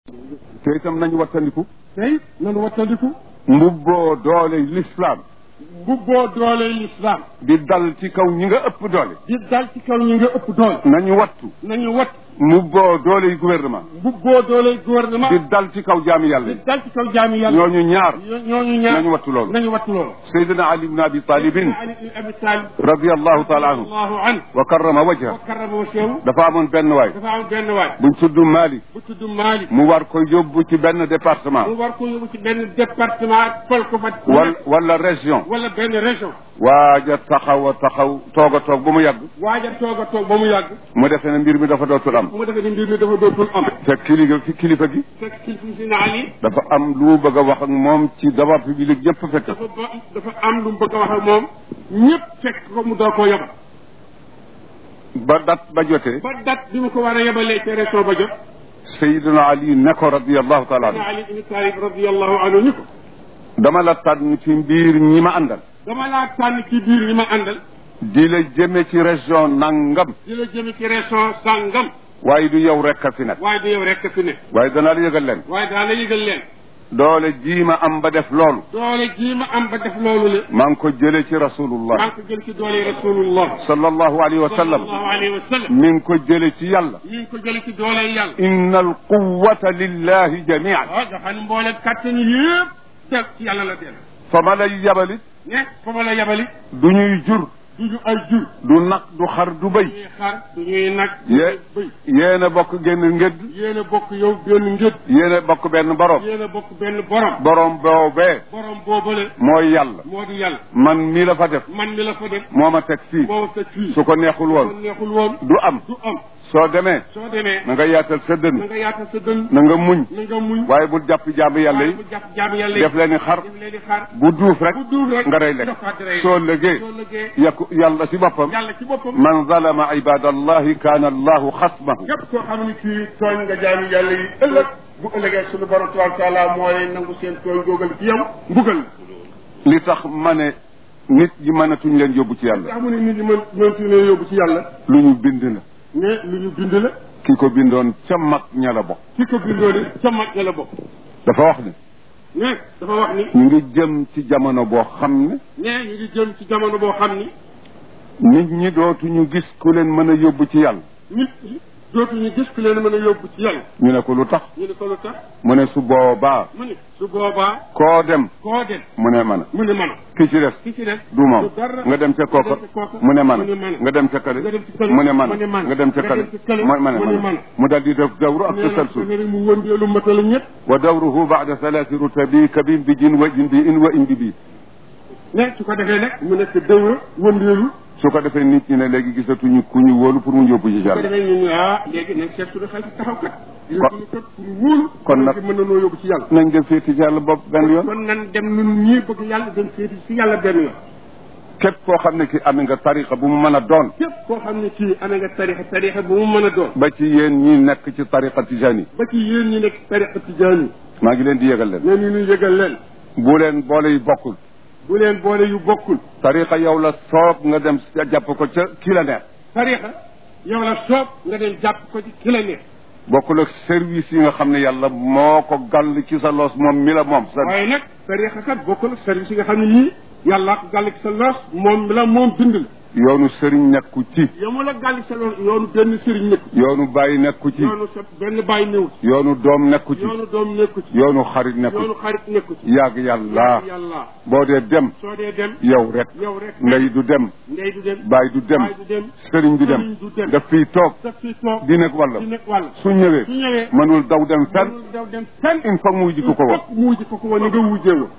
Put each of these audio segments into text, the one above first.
te itam nañu wattandiku tey nanu wattandiku mbubboo doole l'islam mbubboo doole l'islam di dal ci kaw ñi nga ëpp doole di dal ci kaw ñi nga ëpp doole nañu wattu nañu wat mbubboo doole yi gouvernement mbubboo doole gouvernement di dal ci kaw jaami yàlla di yi dal ci kaw jaami yàlla ñooñu ñaar ñooñu ñaar nañu wattu loolu nañu wattu loolu sayyidina ali ibn abi talibin ali ibn abi talib radiyallahu taala anhu allahu anhu wa karrama wajha wa karrama wa sew dafa amoon benn waay dafa am benn waay buñ tudd Mali bu tudd Malick mu war ko yóbbu ci benn département mu war ko yóbbu ci benn département fol ko fa wala wala région wala benn région waaja taxaw a taxaw toog a toog ba mu yàgg waaja toog a toog ba mu yàgg mu defee ne mbir mi dafa dootul am mu defee ni mbir mi dafa dootul am te kilifa fi kilifa gi fekk kilifa si na Ali dafa am lu mu bëgg a wax ak moom ci d'abord public yëpp fekk dafa ba dafa am lu mu bëgg a wax ak moom ñëpp fekk ko mu doo koo yabal ba dat ba jotee ba dat bi mu ko war a yabalee ci région ba jot Seydina Ali ne ko radiyallahu taala na anhu Ali ibn Talib radiyallahu anhu ni ko dama la tànn ci mbir ñi ma àndal dama laa tànn ci biir ñi ma àndal di la jëme ci région nangam di la jëme ci région sàngam waaye du yow rek a fi nekk waaye du yow rekk fi ne waaye danaa la yëgal leen waaye daa la yëgal leen doole jii ma am ba def loolu doole jii ma am ba def loolu le maa ngi ko jële ci maa rasulullah ngi ko jël ci doole rasulullah sallallahu alayhi wa sallam sallallahu alayhi wa sallam mi ngi ko jële ci yàlla mi ngi ko jële ci doole yàlla inna al quwata lillahi jamian waaw nga xam ne mboole kàttan yëpp teg ci yàlla la dellu fa ma lay yabalit ne fa ma la yabali du ñuy jur du ñu ay jur du nag du xar du bëy ñuy xar du ñuy nag ye bëy yéen a bokk génn ngëdd yéen a bokk yow benn ngët yéen a bokk benn borom yéen a bokk benn borom borom boobee borom boobale mooy yàlla moo di yàlla man mii la fa def man mi la fa def moo ma teg fii moo teg fii su ko neexul woon kon neexul woon du am du am soo demee soo demee na nga yaatal sa na dënn nga yaatal sa dënn na nga muñ na nga muñ waaye bul jàpp jaamu yàlla waaye yi bu jàpp jaam yàlla yi def leen ni xar def leen di xar bu duuf rek bu duuf rek nga rey lekk jox ko àddina yi. soo lëgee soo lëgee yàqu yàlla si boppam yàlla ci boppam man zalama ibadallahi kaana allahu xasmahu képp koo xam ne kii tooñ nga jaami yàlla yi ëllëg bu ëllëgee suñu borom tabaraka taala mooy nangu seen tooñ googal ci yow mbugal li tax ma ne nit ñi mënatuñ leen yóbbu ci yàlla nga xam ne nit ñi mën mëntu leen yóbbu ci yàlla lu ñu bind la mais lu ñu bind la ki ko bindoon ca mag ña la bokk ki ko bindoo ni ca mag ña la bokk dafa wax ne mais dafa wax ni ñu ngi jëm ci jamono boo xam ne mais ñu ngi jëm ci jamono boo xam ni nit ñi dootuñu gis ku leen mën a yóbbu ci yàlla nit ñi dootuñu gis ku leen mën a yóbbu ci yàlla ñu ne ko lu tax ñu ne ko lu tax mu ne su boobaa mu ne su boobaa koo dem koo dem mu ne man mu ne man ki ci des ki ci des du moom du dara nga dem ca kooka nga dem ca kooka mu ne man mu ne man nga dem ca kale nga dem ci kële mu ne man mu ne man nga dem ca nga kale dem ci kële mu ne mu ne man man mu daal di def dawru ak nee na tasalsul nee na mu wëndeelu matala ñett wa dawruhu ba'da thalathi rutabi kabin bi jin wa in bi in wa indi bi ne su ko defee nag mu nekk dëwra wëndeelu su ko defee nit ñi ne léegi gisatuñu ku ñu wóolu pour mu yóbbu ci su ko yàlla defee ñu ne ah léegi nag seet suñu xel ci taxaw kat yóbbu kat pour wóolu kon nag mën na noo yóbbu ci yàlla nañ dem féeti ci yàlla bopp benn yoon kon nan dem nun ñii bëgg yàlla dem féeti ci yàlla benn yoon képp koo xam ne ki amee nga tariqa bu mu mën a doon képp koo xam ne kii amee nga tarixa tarixa bu mu mën a doon ba ci yéen ñi nekk ci tariqa tijani ba ci yéen ñi nekk tarixa tijaan yi maa ngi leen di yëgal leen leen ñu nuy yëgal leen bu leen boole yi bokkul bu leen boole yu bokkul tariqa yow la soob nga dem jàpp ko ca ki la neex tarixa yow la soob nga dem jàpp ko ci ki la neex bokkul ak service yi nga xam ne yàlla moo ko gàll ci sa loos moom mi la moom sa waaye nag tarixa kat bokkul ak service yi nga xam ne yii yàllaa ko gàll ci sa loos moom mi la moom bind la yoonu sëriñ nekku ci yow la gàll ci sa loos yoonu benn sëriñ nekku yoonu bàyyi nekku ci yoonu sa benn bàyyi néew ci yoonu doom nekku ci yoonu doom nekku ci yoonu xarit nekku yoonu ci xarit nekku ci yàgg yàlla yàlla boo dee dem soo dee dem yow rek yow rek ndey du dem ndey du dem baay du dem baay du dem sëriñ du dem sëriñ du dem daf fiy toog daf fi toog di nekk wàlla di nekk wàll su ñëwee su ñëwee mënul daw dem fenn mënul daw dem fenn il faut mu wujji ko ko woon fokk mu wujji ko ko woon ni nga wujjee woon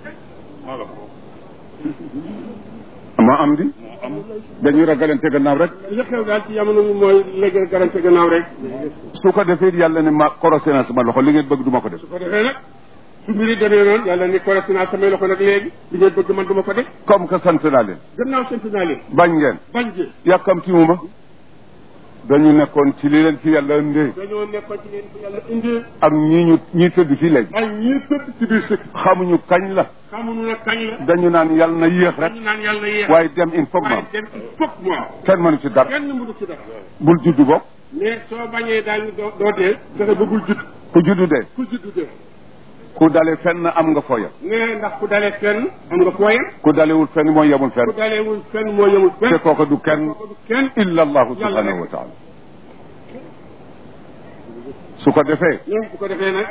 ma am di dañuy ragalante gannaaw rek li xew daal ci jamono bi mooy léegi garante gannaaw rek su ko defee yàlla ne ma korosé na sama loxo li ngeen bëgg duma ko def su ko defee nag su mbiri demee noonu yàlla ni correct naa samay loxo nag léegi li ngeen bëgg man du ma ko def comme que sant naa leen gannaaw sant naa leen bañ ngeen bañ jee yàkkamti mu ma dañu nekkoon ci li leen fi yàlla indee dañoo nekkoon ci leen fi yàlla indee ak ñii ñu ñii tëdd fii léegi ay ñii tëdd ci biir sëkk xamuñu kañ la xamuñu ne kañ la dañu naan yàlla na yéex rek dañu naan yàlla yéex waaye dem il faut que ma waaye am dem il faut que mu am kenn mënu ci dara kenn mënu ci dara bul juddu bopp ne soo bañee daañu doo doo dee fexe ba bul judd ku juddu dee ku judd dee ku dale fenn am nga fooya ne ndax ku dalee fenn am nga fooyam ku dalewul fenn mooy yemul fenn ku daleewul fenn moo yemul fenn te kooka du kenn kooku du kenn illa allahu Yàlla subhanahu rek. wa taala su ko defee ne bu ko defee nag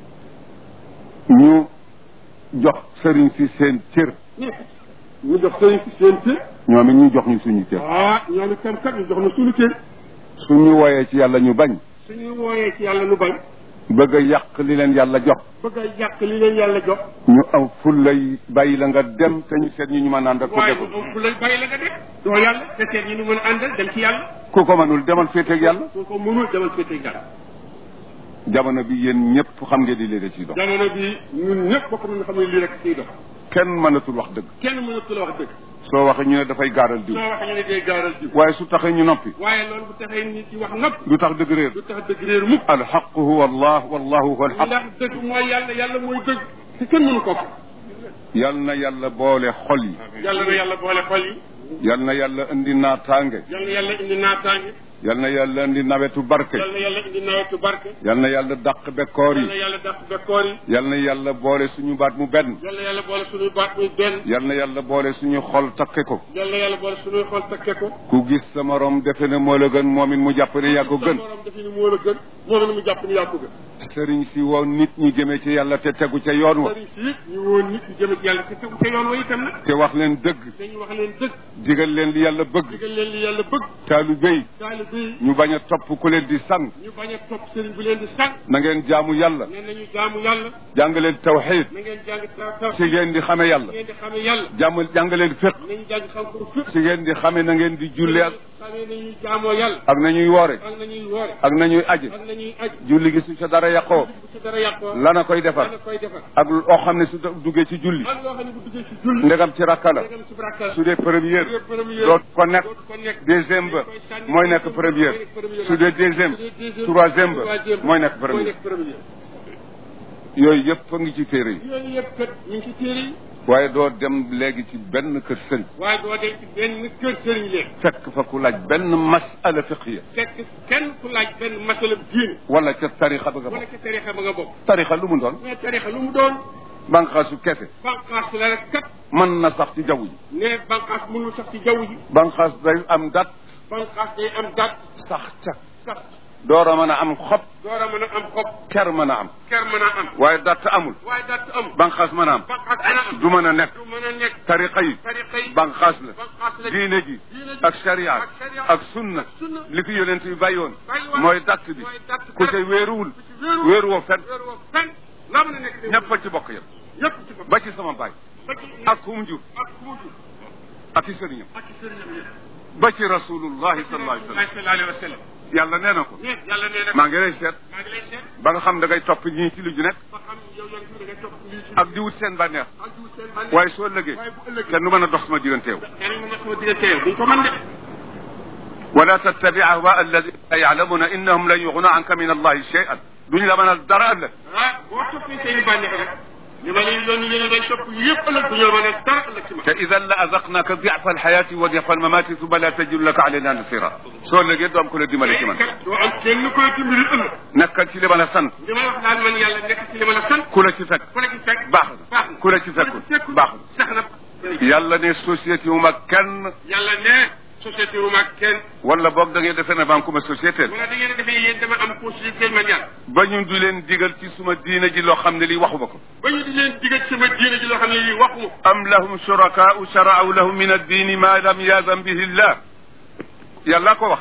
ñu jox sëriñ si seen cër ne ñu jox sëriñ si seen cër ñoom it ñu jox ñu suñu cër ah ñoom itam kat ñu jox na suñu cër suñu woyee ci yàlla ñu bañ suñu wooyee ci yàlla nu bañ bëgg a yàq li leen yàlla jox bëgg a yàq li leen yàlla jox ñu am fullay bàyyi la nga dem te ñu seet ñu ñu mën a ànd ak ku waaye deful moom fu lay bàyyi la nga def doo yàlla te seet ñi nu mën a àndal dem ci yàlla ku ko mënul demal féeteeg yàlla soo ko mënul demal féete yàlla jamono bi yéen ñëpp xam ngeen di lii da ciy dox jamono bi ñun ñëpp bokk nañu xam ne lii rek ciy dox kenn mënatul wax dëgg kenn mënatu la wax dëgg soo waxee ñu ne dafay gaaral diw soo waxee ñu ne day gaaral ji waaye su taxee ñu noppi waaye loolu bu taxee nit ci wax nopp du tax dëgg réer du tax dëgg réer mukk alxaqu huwa allah wallahu huwa alxaq ndax dëgg mooy yàlla yàlla mooy dëgg te kenn mënu ko yal na yàlla boole xol yi yàlla na yàlla boole xol yi yal na yàlla indi naataange yàlla na yàlla indi naataange yal na yàlla indi nawetu barke yàlla na yàlla indi nawetu barke yal na yàlla dàq bekkoor yàlla na yi yàlla dàq bekkoor yi yal na yàlla boole suñu baat mu benn yàlla na yàlla boole suñuy baat muy benn yal na yàlla boole suñu xol takke ko yàlla na yàlla boole suñuy xol takke ko ku gis sa morom defe ne moo la gën moom it mu jàpp ne yaa ko gën sa borom defe ni moo la gën moom it mu jàpp ni yaa ko gën sëriñ si woon nit ñi jëmee ci yàlla te tegu ca yoon wa sëriñ si it ñu woon nit ñi jëme ci yàlla te tegu te yoon wa itam nag te wax leen dëgg dañu wax leen dëgg digal leen li yàlla bëgg digal leen li yàlla bëgg taalibe yi taalibe yi ñu bañ a topp ku leen di sang ñu bañ a topp sëriñ bi leen di sànq na ngeen jaamu yàlla nee nañu jaamu yàlla jàng leen tawxiid na ngeen jàng taw taw si ngeen di xame yàlla ngeen di xamee yàlla jàmm jàng leen fiq nañu jàng xam ko fépp si ngeen di xame na ngeen di julli ak xamee nañuy jaamoo yàlla ak nañuy woore ak nañuy woore ak nañuy aji ak nañuy aj julli gi su ca dara yàqoo bu ci dara yàqoo lana koy defar dana koy defar ak loo xam ne su duggee ci julli ak loo xam ne bu duggee ci julli ndegam ci rakka la ndegam ci baraka su dee première su dee première dootu ko nekk dootu ko nekk deuxième ba dañ koy sànni mooy nekk première su dee deuxième troisième ba mooy nekk mooy première nekk première yooyu yëpp a ngi ci téere yi yooyu yëpp kat ñu ngi ci téere yi waaye doo dem léegi ci benn kër sëriñ waaye doo dem ci benn kër sëriñ leen fekk fa ku laaj benn masala fiqiya fekk kenn ku laaj benn masala diine wala ca tarixa ba nga wala bokk ca tarixa ba nga bokk tarixa lu mu doon mais tarixa lu mu doon banqaasu kese banqaas la rek kat mën na sax ci jaww ji ne banqaas mënul sax ci jaww ji banqaas day am dat banqaas day am dat sax ca sax door a mën a am xob door a mën a am xob ker mën a am ker mën a am waaye dat amul waaye dat am banqaas mën a am banqaas mën a am du mën a nekk du mën a nekk tarixa yi tarixa yi banqaas la banqaas la diine ji diine ji ak sharia ak sharia ak sunna ak sunna li fi yonent bi bàyyoon bàyyi woon mooy datt bi mooy datt ku bi ca wéeruwul ku ci wéeru wéeru woo fen wéeru woo fen laa mën a nekk ñëpp a ci bokk yëpp ñëpp ci bopp ba ci sama baay ba ci ak ku mu jur ak ku mu jur ak i sëriñam ak ci sëriñam yëpp ba ci rasulullahi sallallahu alayhi wa sallam sallallahu alayhi wa sallam yàlla nee na ko ne yàlla nee na maa ngi lay seet maa ngi lay seet ba nga xam da ngay topp ñii ci lu ju nekk ba xam yow yoon ci da ngay topp lii ci ak di wut seen bànneex ak jiw seen bànneex waaye soo lëgee waaye bu ëllëgee kenn du mën a dox sama digganteew kenn mu nekk sama diggante yow duñ ko mën de wala tattabi ahwa alladina la yaalamuna innahum lan yuxna anka min allahi shay'an duñ la mënal dara ëllëg ah boo toppee seen i bànneex rek li ma leen yoon yéen day topp yëpp ëllëg du ñu la mën a dara ëllëg ci ma te idan la azaqnaka diafa alxayati wa diafa almamati thumma la tajidu laka alayna nasira soo lëgee du am ku la dimbale ci man kat doo am kenn koy dimbali ëllëg nekkal ci li ma la sant li may wax daal man yàlla nekk ci li ma la sant ku la ci fekk ku la ci fekk baax na baax na ku la ci fekkul baax sax na na yàlla ne société wu ma kenn yàlla ne société wu mag kenn wala boog da ngay defee ne banque ma société wala da ngeen a defee yéen dama am possibilité man yàlla ba ñu du leen digal ci suma diina ji loo xam ne lii waxuma ko ba ñu di leen digal sama diine ji loo xam ne lii waxuma ko am lahum shurakaau sharau lahum min addini ma lam yazam bihi llah yàlla ko wax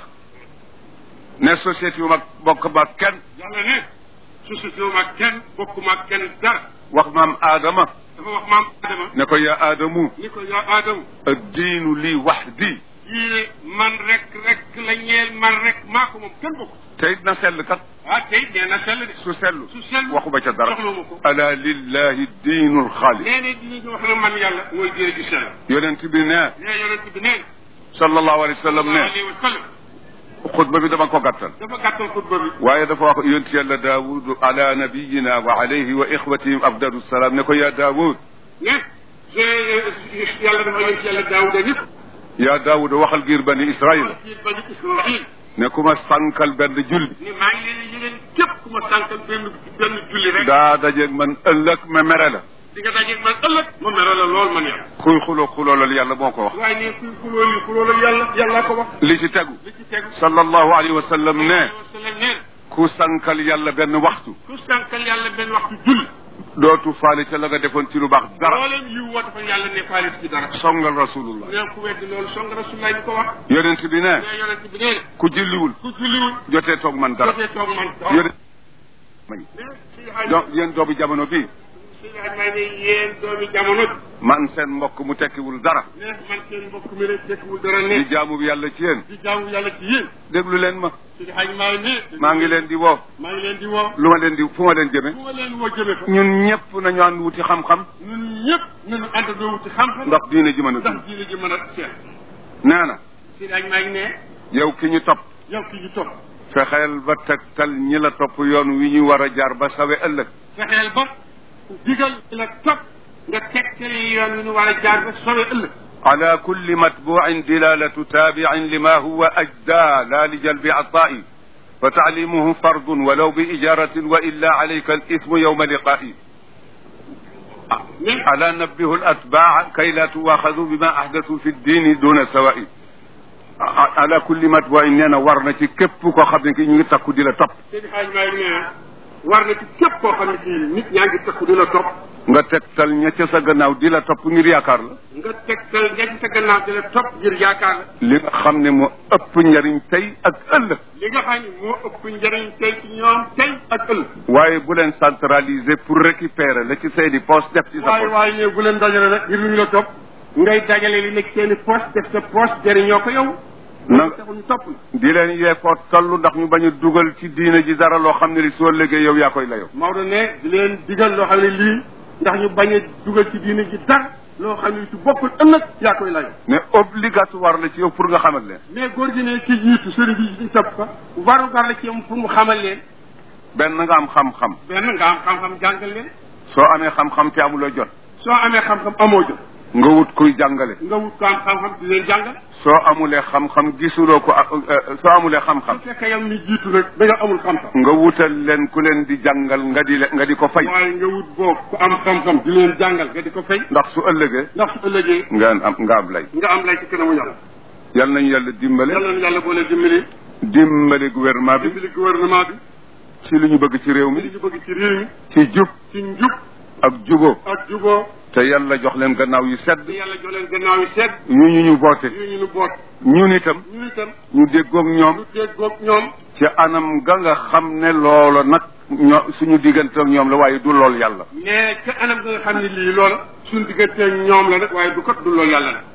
ne société wu mag bokk ba kenn yàlla ne société wu mag kenn bokkuma ak kenn dara wax maam aadama dafa wax maam Adama ne ko ya aadamu ni ko yaa Adama addiinu lii wahdi diine man rek rek la ñeel man rek maa ko moom kenn bokk te it na sell kat ah tey nee na sell de su sellu su sell waxuma ca dara soxlawuma ko ala lillahi diinu lxaalis nee ne dinañu wax ne man yàlla mooy diine ji sell yonent bi ne nee yonent bi nee sallallahu alayhi wa sallam ne alayhi wa sallam xutba bi dama ko gàttal dafa gàttal xutba bi waaye dafa wax yonent yàlla daawud ala nabiyina wa alayhi wa ixwatihim afdalu salaam ne ko yaa daawud ne yàlla dafa yonent yàlla daawuda nit yaa daawud waxal giir bani israila ci bani israil ne ku ma sànkal benn julli ni maa ngi leen di yëgal képp ku ma sànkal benn benn julli rek daa dajeeg man ëllëg ma mere la di nga dajeeg man ëllëg ma mere la lool man yàlla kuy xuloo xuloolal yàlla moo ko wax waaye ne kuy xuloo li xuloo la yàlla yàllaa ko wax li ci tegu li ci tegu sallallahu alayhi wa sallam ne sallam nee na ku sànkal yàlla benn waxtu ku sànkal yàlla benn waxtu julli dootu faale ca la nga defoon ci lu baax dara looleen yiw woo dafa yàlla ne faalit ci dara songal rasulullah neen ku weddi loolu song rasulullah bi ko wax yonent bi ne ne yonent bi nee na ku julliwul ku julliwul jotee toog man dara jotee toog man yonent may ne si xaaj donc yéen doomu jamono bi si xaaj may ne yéen doomi jamono bi man seen mbokk mu tekkiwul dara ne man seen mbokk mi rek tekkiwul dara di ne jaamu bi yàlla ci yéen di jaamu yàlla ci yéen déglu leen ma si xaaj may ne maa ngi leen di woo maa ngi leen di woo lu ma leen di fu ma leen jëme fu ma leen woo jëme fa ñun ñëpp nañu ànd wuti xam-xam ñun ñëpp nañu àndandoo wuti xam-xam ndax diine ji mën a dund ndax diine ji mën a seet nee na si xaaj maa ngi ne yow ki ñu topp yow ki ñu topp fexeel ba tegtal ñi la topp yoon wi ñu war a jaar ba sawe ëllëg fexeel ba digal la topp nga tegtale yoon wi ñu war a jaar ba sowe ëllëg على كل متبوع دلالة تابع لما هو أجدى لا لجلب عطاء فتعليمه فرض ولو بإجارة وإلا عليك الإثم يوم لقائي mais ألا نبه الأتباع كي لا تواخذوا بما أحدثوا في الدين دون سواء على كل متبوع نينا ورنا ci képp koo xam ne ki ñu ngi takku di la topp seen xaaj maa ngi nee war na ci képp koo xam ne kii nit ñaa ngi takku di la topp nga tegtal ña ca sa gannaaw di la topp ngir yaakaar la nga tegtal ña ci sa gannaaw di la topp ngir yaakaar la li nga xam ne moo ëpp njariñ tey ak ëllëg li nga xam ne moo ëpp njëriñ tey ci ñoom tey ak ëllëg waaye bu leen centraliser pour récupérer la ci seeni poche def ci sa waaye poche waaye ne bu leen dajale rek ngir lu ñu la topp ngay dajale li nekk seeni poche def sa poche jëriñoo ko yow na taxul ñu topp la di leen yee foo toll ndax ñu bañ a dugal ci diine ji dara loo xam ne li soo liggéey yow yaa koy layoo Maodo ne di leen digal loo xam ne lii ndax ñu bañ a dugal ci diine ji dara loo xam ne su bokkul ëllëg yaa koy lay mais obligatoire la ci yow pour nga xamal leen mais góor gi ne ci jiitu sëriñ bi ci topp ko waru gar la ci yow pour mu xamal leen benn nga am xam-xam benn nga am xam-xam jàngal leen soo amee xam-xam te amuloo jot soo amee xam-xam amoo jot nga wut kuy jàngale nga wut ko am xam-xam di leen jàngal soo amulee xam-xam gisuloo ko euh, soo amulee xam-xam su fekkee yow mi jiitu rek da nga amul xam-xam nga wutal leen ku leen di jàngal nga di le nga di ko fay waaye nga wut boobu ku am xam-xam di leen jàngal nga di ko fay ndax su ëllëgee ndax su ëllëgee nga am nga am lay nga am lay ci kanamu yàlla yal nañu yàlla dimbale yàlla na yàlla boole dimbali dimbale gouvernement bi dimbali gouvernement bi ci li ñu bëgg ci réew li mi ñu bëgg ci réew mi ci jub ci njub ak juboo ak juboo te yàlla jox leen gannaaw yu sedd di yàlla jox leen gannaaw yi seet yu ñu ñu boote yu ñu nu boot ñun itam ñu itam ñu déggoog ñoom lu déggoog ñoom ci anam ga nga xam ne loola nag ño suñu diggante ak ñoom la waaye du lool yàlla mais ca anam nga nga xam ne lii loola suñu diggante ñoom la nag waaye du kot du loolu yàlla nag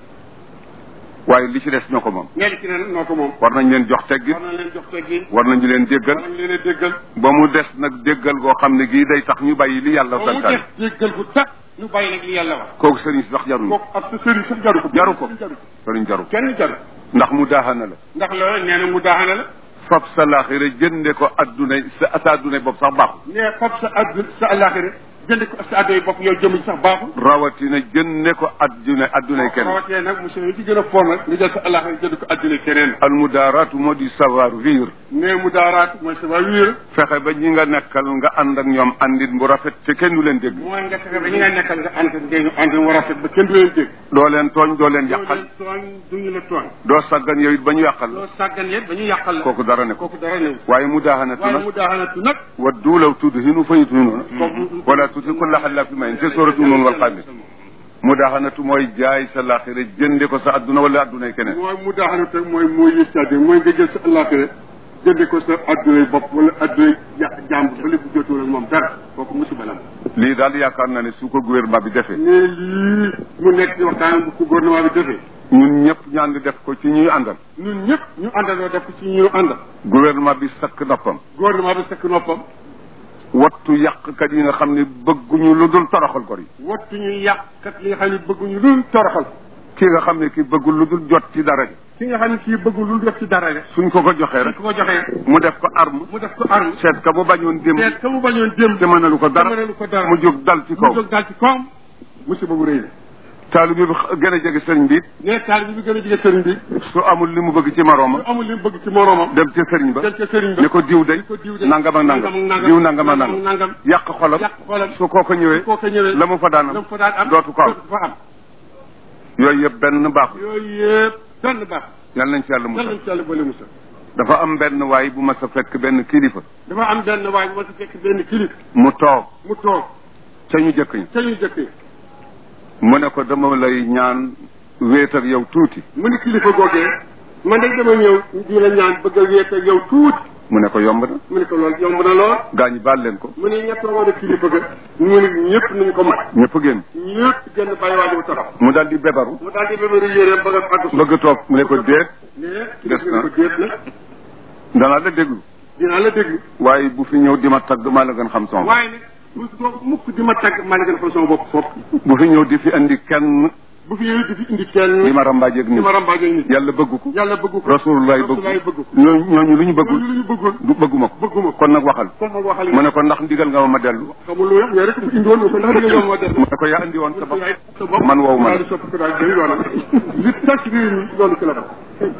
waaye li ci des ñoo ko moom mais li ci ne nag noo ko moom war nañ leen jox teggin war na leen jox teggin war nañu leen war déggal nañ leen a déggal ba mu des nag déggal goo xam ne gii day tax ñu bàyyi li yàlla ba mu santaane des déggal bu tax ñu bàyyi nag li yàlla wax kooku sëriñ si sax jaruñu kooku ak sa sëriñ sax jaru ko jaru ko jaru ko sëriñ jaru ko kenn jaru ndax mu daaxana la ndax loolu nee na mu daaxana la fab sa laaxira jënde ko adduna sa sa adduna bopp sax baaxul nee fab sa addu sa àllaaxira jënd ko sa addo yi bopp yow jëmuñ sax baaxul rawatina jënde ko adduna addunay kenn rawatee nag monsieur yi ci gën a foor nag nga jël sa àllaaxira jënd ko adduna keneen al mudaaraatu moo di savoir vivre nee mu daaraat mooy sa waa wiir fexe ba ñi nga nekkal nga ànd ak ñoom àndin bu rafet te kenn du leen dégg mooy nga fexe ba ñi nga nekkal nga ànd ngeen ànd mu rafet ba kenn du leen dégg doo leen tooñ doo leen doo yàqal leen tooñ duñu la tooñ doo saggan yow it ba ñu yàqal loo sàggan yet ba ñu yàqal la kooku dara ne ko kooku dara néew waaye mu daaxanatu waaye nag mu daaxanatu nag waddu law tudhinu fa yudhinuuna kooku wala tuti kulla xallaafin mahin te sooratu noonu wal xaamir mu daaxanatu mooy jaay sa laaxira jënde ko sa adduna wala addunay keneen mooy mu daaxanatu mooy mooy yëstaade mooy nga jël sa àllaaxira jënde ko sa addunay bopp wala addunay ja jàmb ba lépp jotul ak moom dara kooku musiba la lii daal yaakaar naa ne su ko gouvernement bi defee ne lii mu nekk ci waxtaan bu ko gouvernement bi defee ñun ñëpp ñu ànd def ko ci ñuy àndal ñun ñëpp ñu àndandoo def ko ci ñu àndal gouvernement bi sakk noppam gouvernement bi sakk noppam wattu yàqkat yi nga xam ne bëgguñu lu dul toroxal gor yi wattu ñu yàqkat li nga xam ne bëgguñu lu toroxal ki nga xam ne ki bëggul lu dul jot ci dara ki nga xam ne kii bëggul lu def ci dara rek suñ ko ko joxee suñ rek ko ko joxee mu def ko arme mu def ko arme seet ka mu bañoon démb seet ka mu bañoon démb te mënalu ko dara te mënalu ko dara mu jóg dal ci mu kaw jóg daal ci kawam musiba bu rëy la taalibe bi gën a jege sëriñ bi ne taalibe bi gën a jege sëriñ bi su amul li mu bëgg ci moroomam amul li mu bëgg ci moroomam dem ca sëriñ ba dem ca sëriñ ba ne ko diw day ko diw de nangam ak nangam diw nangam ak nangam nangam yàq xolam yàq xolam su kooko ñëwee koo ko ñëwee la mu fa daan la am mu fa daan am dootu ko am fa am yooyu yëpp benn baaxul yooyu yëpp benn baax yal nañ ci yàlla yal musal nañ ci yàlla boole musal dafa am benn waay bu ma sa fekk benn kilifa dafa am benn waay bu ma si fekk benn kilif mu toog mu toog ca ñu jëkk ñi ca ñu jëkkee mu ne ko dama lay ñaan wéet ak yow tuuti mu ni kilifa googee man de dama ñëw di la ñaan bëgg a wéet ak yow tuuti mu ne ko yomb na mu ni ko loolu yomb na lool gaa ñi baal leen ko mu ni ñett woon a kilifa ga mu ni ñëpp nañ ko mat ñëpp génn ñëpp genn bàyyi waa ji bu taxaw mu daal di bebaru mu daal di bébaru yéreem bëgg a fàgg bëgg toog mu ne ko déet ne Des kilifa na. ga ko déet na danaa la déglu dinaa la déglu waaye bu fi ñëw di ma tagg maa la gën xam son waaye nag bu toog mukk di ma tàgg maa la gën a xam sama bopp foofu bu fi ñëw di fi andi kenn bu fi yooyu di fi indi kenn di ma rambaajeeg di nit ma rambaaje nit yàlla bëgg ko yàlla bëgg ko rasulullah bëgg Rasulullah bëgg ko ko ñoo ñooñu lu ñu loolu bëggul lu ñu bëggoon du bëgguma ko bëgguma ko kon nag waxal kon nag waxal mu ne ko ndax ndigal nga ma ma dellu xamul lu yow rek mu indi woon ko ndax dina yomb ma def mu ne ko yaa andi woon sa bopp sa bopp man woowu ma daal di soppi ko daal di yoonam li tas réew mi loolu ci la bokk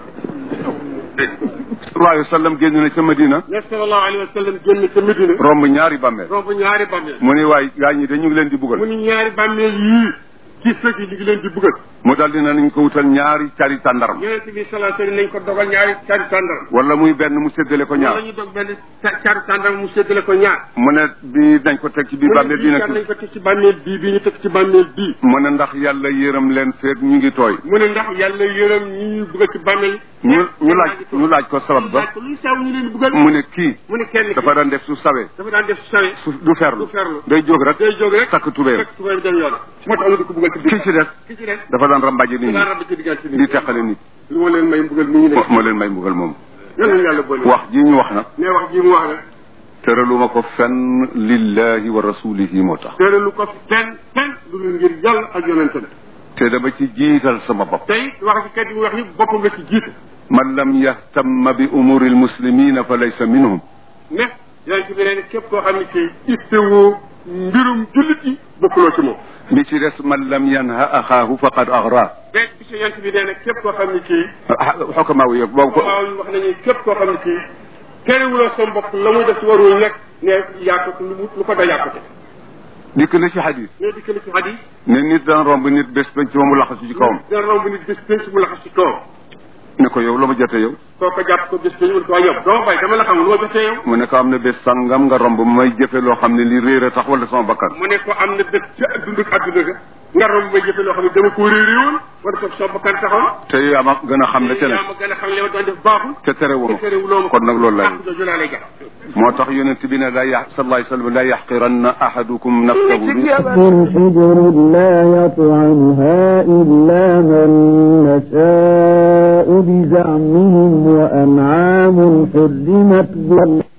sallallahu alayhi wa sallam génn na ca Madina ne sallallahu alayhi wa sallam génn ca Medina romb ñaari bàmmeel romb ñaari bàmmeel mu ni waay gaa ñi de ñu ngi leen di mu buggal ni ñaari bàmmeel yii ci sëg yi ñu ngi leen di buggal mu daal dina nañ ko wutal ñaari cari tàndaram yonent bi sallallahu alayhi wa sallam nañ ko dogal ñaari cari tàndar wala muy benn mu séddale ko wala ñaar ñu dog benn ca- cari tàndar mu séddale ko ñaar mu ne bi nañ ko teg ci biir mu ne bàmmeel bi bii na kat ci nañ ko teg ci bàmmeel bii bii ñu teg ci bàmmeel bii mu ne ndax yàlla yërëm leen feeg ñu ngi tooy mu ne ndax yàlla yërëm ñi ñuy buggal ci bàmmeel ñu ñu laaj ñu laaj ko sabab ba laaj ko luy saw ñu leen di buggal mu ne kii mu ne kenn dafa daan def su sawee dafa daan def sawe su du ferlu du ferlu. day jóg rek day jóg rek takk tubéem fekk tubéem dem yoon moo tax ñu di ko buggal ci kii biir ci des ki ci des dafa daan rambaje nit daa ñi rab ci diggante nit di teqale nit lu ma leen may mbugal mi ñu ne moo moo leen may mbugal moom yal nañu yàlla boole wax ji ñu wax nag ne wax ji mu wax nag tëraluma ko fenn lillahi wa rasulihi moo tax tere lu ko fenn fenn lu dul ngir yàlla ak yonente bi te dama ci jiital sama bopp tey wax ci kat yi mu wax yëpp boppam nga ci jiite man lam yahtamma bi umuri almuslimina fa laysa minhum ne yonente bi nee ne képp koo xam ne kii ittewoo mbirum jullit yi bokkuloo ci moom bi ci des man lam yanha axaahu faqad agra beeg bi ci yonente bi nee ne képp koo xam ne kii xokamaaw yëpp boobu ko waaw wax nañu képp koo xam ne kii terewuloo sa mbokk la muy def ci warul nekk ne yaa ko lu mu lu ko da yaa ko te dikk na ci xadis ne dikk na ci xadis ne nit daan romb nit bés bañ ci moomu laxasu ci kawam dina romb nit bés pénc mu laxas ci kawam ne ko yow la ma jotee yow soo ko jàpp ko bés pénc mu ne ko waa yow doo bay dama la xam lu ma jotee yow mu ne ko am na bés sangam nga romb may jëfe loo xam ne li réer a tax wala sama bakkan mu ne ko am na bés ci dund ak adduna ga nga romb may jëfe loo xam ne dama ko réeré woon wala ko sa bakkan taxaw te yaa ma gën a xam la ca yaa ne ma gën a xam li ma doon def baaxul te terewuma te terewuloo ma kon nag loolu lay ak jooju laa lay jàpp moo tax yonent bi ne la ya sallallahu alayhi wa sallam la yaxqiranna ahadukum nafsahu bi حجر لا يطعمها إلا من نشاء بزعمهم وأنعام حرمت ظلم